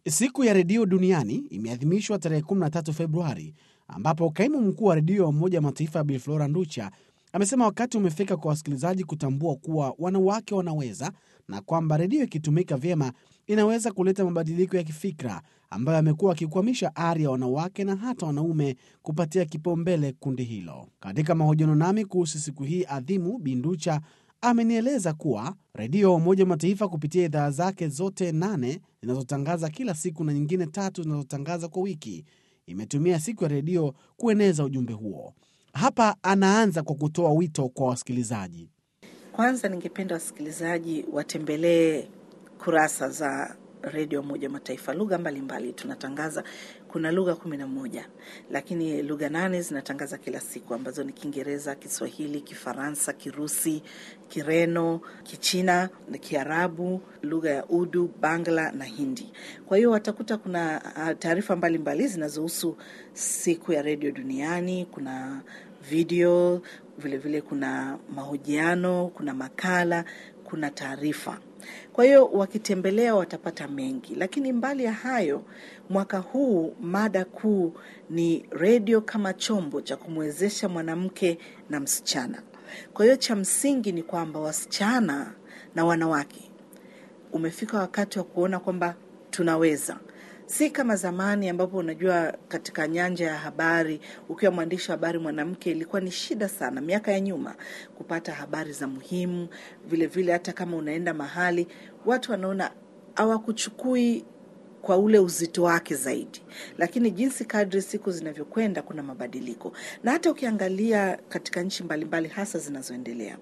Siku ya redio duniani imeadhimishwa tarehe 13 Februari, ambapo kaimu mkuu wa redio wa Umoja wa Mataifa Bilflora Nducha amesema wakati umefika kwa wasikilizaji kutambua kuwa wanawake wanaweza na kwamba redio ikitumika vyema inaweza kuleta mabadiliko ya kifikra ambayo yamekuwa akikwamisha ari ya wanawake na hata wanaume kupatia kipaumbele kundi hilo. Katika mahojiano nami kuhusu siku hii adhimu, Binducha amenieleza kuwa redio ya Umoja wa Mataifa kupitia idhaa zake zote nane zinazotangaza kila siku na nyingine tatu zinazotangaza kwa wiki imetumia siku ya redio kueneza ujumbe huo. Hapa anaanza kwa kutoa wito kwa wasikilizaji. Kwanza ningependa wasikilizaji watembelee kurasa za redio Umoja wa Mataifa, lugha mbalimbali tunatangaza. Kuna lugha kumi na moja, lakini lugha nane zinatangaza kila siku ambazo ni Kiingereza, Kiswahili, Kifaransa, Kirusi, Kireno, Kichina, Kiarabu, lugha ya Udu, Bangla na Hindi. Kwa hiyo watakuta kuna taarifa mbalimbali zinazohusu siku ya redio duniani. Kuna video vilevile, vile kuna mahojiano, kuna makala, kuna taarifa kwa hiyo wakitembelea watapata mengi, lakini mbali ya hayo, mwaka huu mada kuu ni redio kama chombo cha kumwezesha mwanamke na msichana. Kwa hiyo cha msingi ni kwamba wasichana na wanawake, umefika wakati wa kuona kwamba tunaweza si kama zamani ambapo unajua, katika nyanja ya habari, ukiwa mwandishi wa habari mwanamke, ilikuwa ni shida sana miaka ya nyuma kupata habari za muhimu. Vile vile hata kama unaenda mahali, watu wanaona hawakuchukui kwa ule uzito wake zaidi, lakini jinsi kadri siku zinavyokwenda, kuna mabadiliko, na hata ukiangalia katika nchi mbalimbali, hasa zinazoendelea,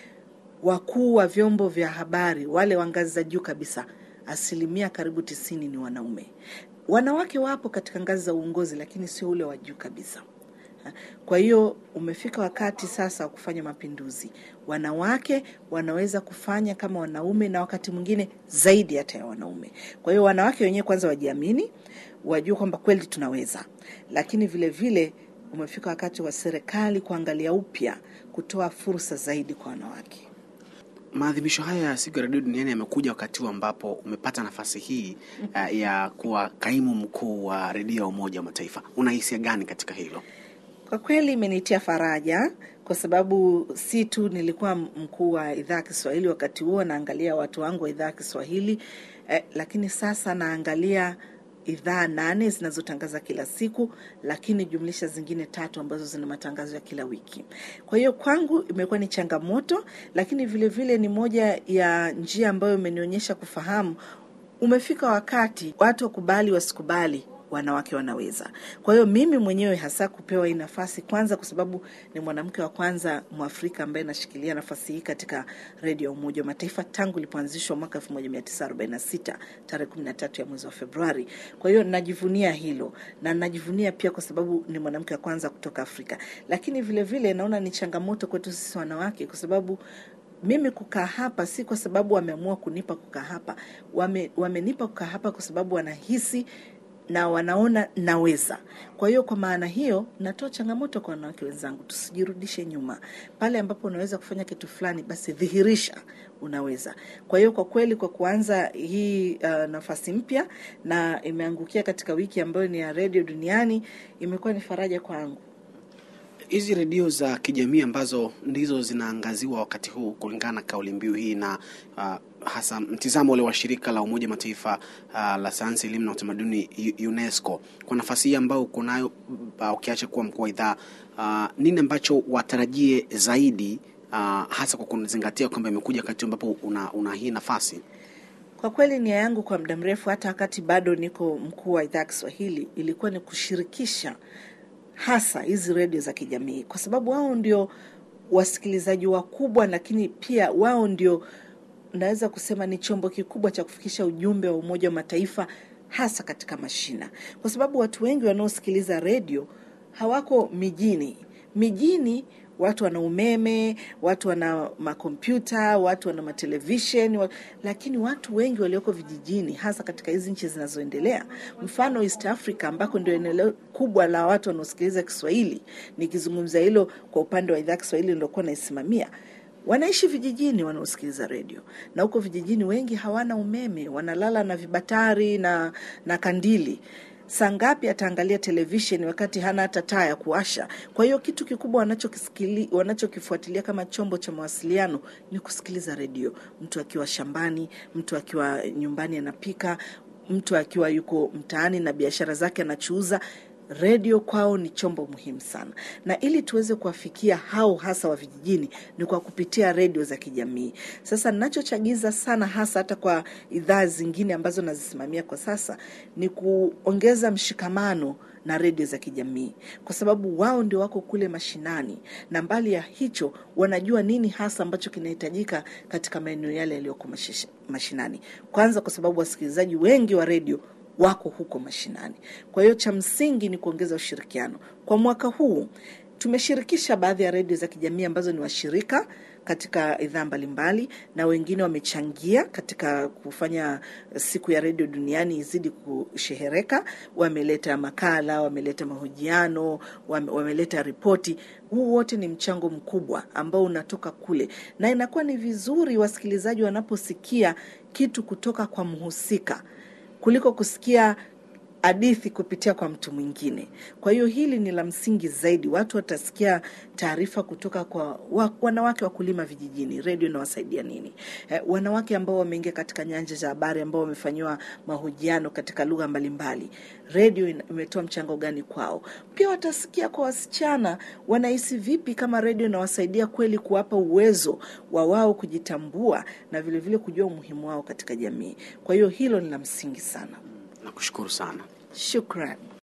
wakuu wa vyombo vya habari wale wa ngazi za juu kabisa asilimia karibu tisini ni wanaume. Wanawake wapo katika ngazi za uongozi, lakini sio ule wa juu kabisa. Kwa hiyo umefika wakati sasa wa kufanya mapinduzi. Wanawake wanaweza kufanya kama wanaume, na wakati mwingine zaidi hata ya wanaume. Kwa hiyo wanawake wenyewe kwanza wajiamini, wajue kwamba kweli tunaweza, lakini vile vile umefika wakati wa serikali kuangalia upya, kutoa fursa zaidi kwa wanawake. Maadhimisho haya ya siku ya redio duniani yamekuja wakati huu ambapo umepata nafasi hii uh, ya kuwa kaimu mkuu wa redio ya Umoja wa Mataifa. Una hisia gani katika hilo? Kwa kweli imenitia faraja, kwa sababu si tu nilikuwa mkuu wa idhaa ya Kiswahili wakati huo, naangalia watu wangu wa idhaa ya Kiswahili eh, lakini sasa naangalia idhaa nane zinazotangaza kila siku, lakini jumlisha zingine tatu ambazo zina matangazo ya kila wiki. Kwa hiyo kwangu imekuwa ni changamoto, lakini vile vile ni moja ya njia ambayo imenionyesha kufahamu umefika wakati watu wakubali wasikubali wanawake wanaweza. Kwa hiyo mimi mwenyewe hasa kupewa hii nafasi, kwanza kwa sababu ni mwanamke wa kwanza Mwafrika ambaye anashikilia nafasi hii katika redio ya Umoja wa Mataifa tangu ilipoanzishwa mwaka 1946 tarehe 13 ya mwezi wa Februari. Kwa hiyo najivunia hilo na najivunia pia kwa sababu ni mwanamke wa kwanza kutoka Afrika, lakini vile vile naona ni changamoto kwetu sisi wanawake kwa sababu mimi kukaa hapa si kwa sababu wameamua kunipa kukaa hapa, wame, wamenipa kukaa hapa kwa sababu wanahisi na wanaona naweza. Kwa hiyo kwa maana hiyo, natoa changamoto kwa wanawake wenzangu, tusijirudishe nyuma. Pale ambapo unaweza kufanya kitu fulani, basi dhihirisha unaweza. Kwa hiyo kwa kweli, kwa kuanza hii uh, nafasi mpya na imeangukia katika wiki ambayo ni ya redio duniani, imekuwa ni faraja kwangu. Hizi redio za kijamii ambazo ndizo zinaangaziwa wakati huu kulingana na kauli mbiu hii na uh, hasa mtizamo ule wa shirika la Umoja Mataifa uh, la sayansi, elimu na utamaduni UNESCO, kwa nafasi hii ambayo uko nayo uh, ukiacha kuwa mkuu wa idhaa uh, nini ambacho watarajie zaidi uh, hasa kwa kuzingatia kwamba imekuja wakati ambapo una, una hii nafasi? Kwa kweli nia yangu kwa muda mrefu, hata wakati bado niko mkuu wa idhaa ya Kiswahili, ilikuwa ni kushirikisha hasa hizi redio za kijamii, kwa sababu wao ndio wasikilizaji wakubwa, lakini pia wao ndio naweza kusema ni chombo kikubwa cha kufikisha ujumbe wa Umoja wa Mataifa hasa katika mashina, kwa sababu watu wengi wanaosikiliza redio hawako mijini. Mijini watu wana umeme, watu wana makompyuta, watu wana matelevishen wa... lakini watu wengi walioko vijijini, hasa katika hizi nchi zinazoendelea, mfano East Africa ambako ndio eneo kubwa la watu wanaosikiliza Kiswahili. Nikizungumza hilo kwa upande wa idhaa Kiswahili niliokuwa naisimamia, wanaishi vijijini wanaosikiliza redio, na huko vijijini wengi hawana umeme, wanalala na vibatari na, na kandili saa ngapi ataangalia televisheni wakati hana hata taa ya kuwasha? Kwa hiyo kitu kikubwa wanachokisikili wanachokifuatilia kama chombo cha mawasiliano ni kusikiliza redio, mtu akiwa shambani, mtu akiwa nyumbani anapika, mtu akiwa yuko mtaani na biashara zake anachuuza redio kwao ni chombo muhimu sana, na ili tuweze kuwafikia hao hasa wa vijijini ni kwa kupitia redio za kijamii. Sasa ninachochagiza sana hasa hata kwa idhaa zingine ambazo nazisimamia kwa sasa ni kuongeza mshikamano na redio za kijamii, kwa sababu wao ndio wako kule mashinani, na mbali ya hicho wanajua nini hasa ambacho kinahitajika katika maeneo yale yaliyoko mashish- mashinani. Kwanza kwa sababu wasikilizaji wengi wa redio wako huko mashinani. Kwa hiyo cha msingi ni kuongeza ushirikiano. Kwa mwaka huu tumeshirikisha baadhi ya redio za kijamii ambazo ni washirika katika idhaa mbalimbali, na wengine wamechangia katika kufanya siku ya redio duniani izidi kushehereka. Wameleta makala, wameleta mahojiano, wame- wameleta ripoti. Huu wote ni mchango mkubwa ambao unatoka kule, na inakuwa ni vizuri wasikilizaji wanaposikia kitu kutoka kwa mhusika kuliko kusikia hadithi kupitia kwa mtu mwingine. Kwa hiyo hili ni la msingi zaidi, watu watasikia taarifa kutoka kwa wa, wanawake wakulima vijijini, redio inawasaidia nini? Eh, wanawake ambao wameingia katika nyanja za habari, ambao wamefanyiwa mahojiano katika lugha mbalimbali, redio ina- imetoa mchango gani kwao? Pia watasikia kwa wasichana wanahisi vipi kama redio inawasaidia kweli kuwapa uwezo wa wao kujitambua na vilevile vile kujua umuhimu wao katika jamii. Kwa hiyo hilo ni la msingi sana. Nakushukuru sana. Shukran.